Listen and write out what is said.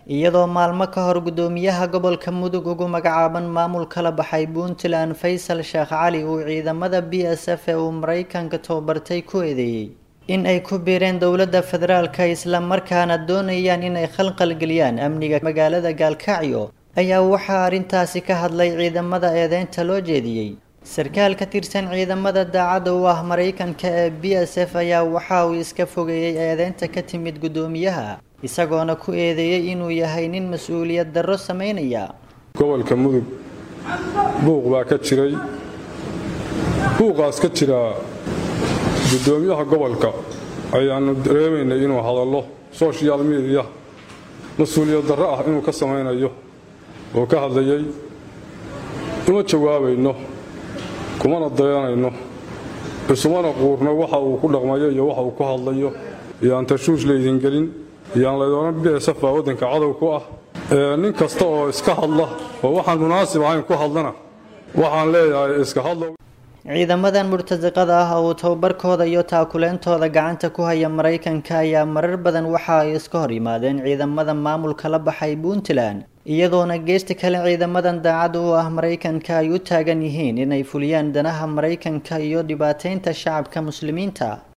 iyadoo maalmo ka hor guddoomiyaha gobolka mudug ugu magacaaban maamul kala baxay puntland faysal sheekh cali uu ciidamada b s f ee uu maraykanka tababartay ku eedeeyey in ay ku biireen dowladda federaalka islamarkaana doonayaan inay khalqalgeliyaan amniga magaalada gaalkacyo ayaa waxaa arrintaasi ka hadlay ciidamada eedeynta loo jeediyey sarkaal ka tirsan ciidamada daacadda u ah maraykanka ee b s f ayaa waxa uu iska fogeeyey eedeynta ka timid guddoomiyaha isagoona ku eedeeyey inuu yahay nin mas-uuliyad darro samaynaya gobolka mudug buuq baa ka jiray buuqaas ka jira guddoomiyaha gobolka ayaannu dareemaynay inuu hadallo sochial mediya mas-uuliyad darro ah inuu ka samaynayo oo ka hadlayay uma jawaabayno kumana dayanayno isumana quurno waxa uu ku dhaqmayo iyo waxa uu ku hadlayo iyoaan tashuush laydin gelin iyoaan laydoonan bsf baa waddanka cadow ku ah nin kasta oo iska hadla oo waxaan munaasib ahayn ku hadlana waxaan leeyahay iska hadlo ciidamadan murtasiqada ah oo tababarkooda iyo taakuleentooda gacanta ku haya maraykanka ayaa marar badan waxa ay iska hor yimaadeen ciidamada maamulka la baxay puntland iyadoona geesta kale ciidamadan daacad u ah maraykanka ay u taagan yihiin inay fuliyaan danaha maraykanka iyo dhibaateynta shacabka muslimiinta